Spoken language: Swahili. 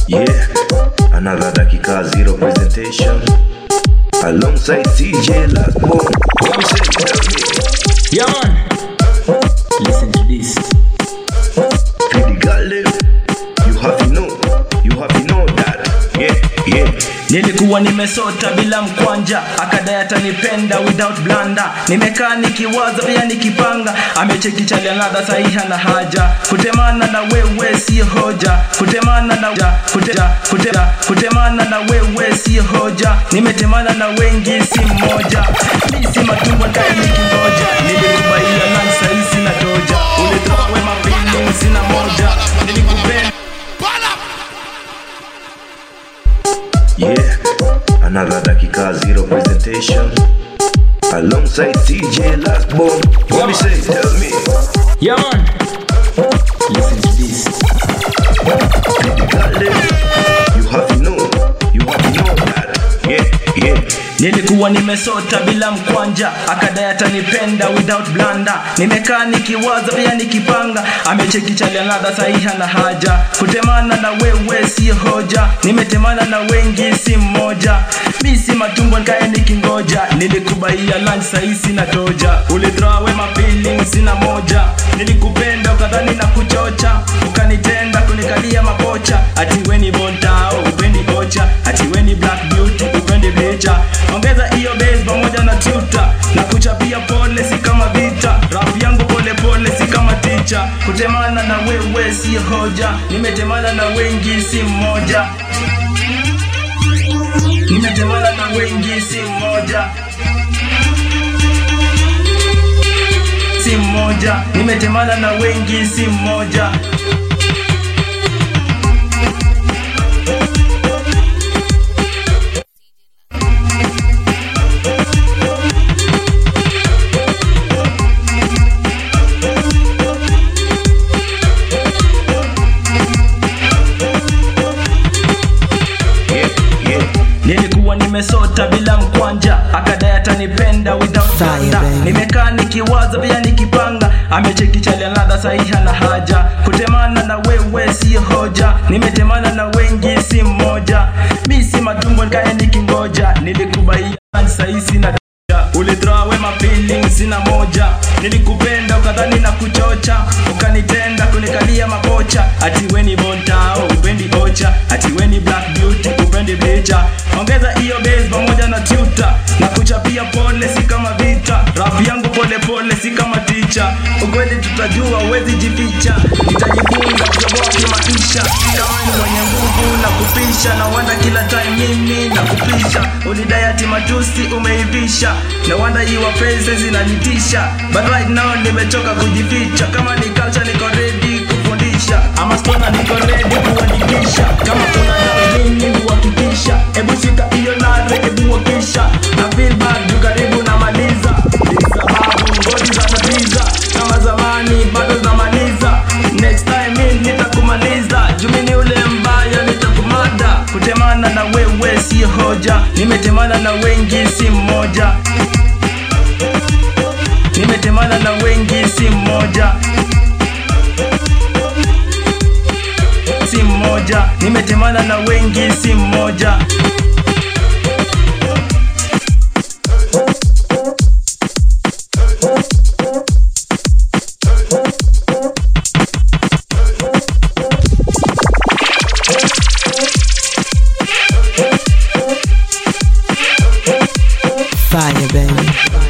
Yeah, another dakika zero presentation alongside CJ Lasbon. What me say? Tell me. Yeah, man. Listen to this. Pretty girl, them, you have to know, you have to know that. Yeah, yeah. Nilikuwa nimesota bila mkwanja, akadai atanipenda without blanda. Nimekaa nikiwaza pia nikipanga, amecheki chali ladha sahiha na haja. Kutemana na wewe si hoja, kutemana na kuteja, kuteja, kutemana na wewe si hoja. Nimetemana na wengi si mmoja, mi si matumbo ndai nikingoja. Nilikubaia lunch sahi sina toja, ulitoa wema feeling sina moja. Nilikupenda Yeah, another dakika zero presentation alongside CJ Lasbon. What me say? Tell me. Yeah, man. Listen to this. Pretty girl, them, you have to know, you have to know that. Yeah, yeah. Nilikuwa nimesota bila mkwanja, akadai atanipenda without blanda. Nimekaa nikiwaza pia nikipanga, amecheki chali ladha sahiha na haja. Kutemana na wewe si hoja, nimetemana na wengi si mmoja. Mi si matumbo nikae nikingoja, nilikubaia lunch sahi sina toja. Ulithrow away my feelings sina moja, nilikupenda ukadhani na kuchocha, ukanitenda kunikalia mapocha, ati we ni bontao upendi ocha, ati we ni black beauty upendi bleacher. Ongeza hiyo base pamoja na tuta na kuchapia pole, si kama vita. Rap yangu pole pole, si kama ticha. Kutemana na wewe si hoja, nimetemana na wengi si mmoja. Nimetemana na wengi si mmoja. Si mmoja, nimetemana na wengi si mmoja. Yeah, yeah. Nilikuwa nimesota bila mkwanja, akadai atanipenda without Fire, blanda. baby. Nimekaa nikiwaza pia nikipanga, amecheki chali ladha sahiha na haja. Kutemana na wewe si hoja, nimetemana na wengi si mmoja. Mi si matumbo nikae nikingoja, nilikubaia sahi sina ulithrow away my feelings sina moja nilikupenda ukadhani na kuchocha ukanitenda kunikalia mapocha ati we ni bontao upendi ocha ati we ni black beauty upendi bleacher ongeza hiyo base pamoja na tuta na kuchapia pole si kama vita rap yangu pole pole si kama ticha ukweli tutajua uwezi jificha nitajifunza kutoboa kimaisha kama ni mwenye nguvu na kupisha na wanda kila time mimi na kupisha ulidai ati matusi umeivisha na wanda iwa pesa zinanitisha but right now nimechoka kujificha kama ni culture niko ready kufundisha ama stona niko ready kuandikisha kama kuna dawa mimi huhakikisha hebu shika hiyo nare hebu wakisha na feel bad juu karibu namaliza ni sababu ngodi za tatiza kama zamani bado zamaliza next time mimi nitakumaliza jumini ule mbaya nitakumada kutemana na wewe si hoja nimetemana na wengi si mmoja nimetemana na wengi si mmoja si mmoja nimetemana na wengi si mmoja Fire, baby.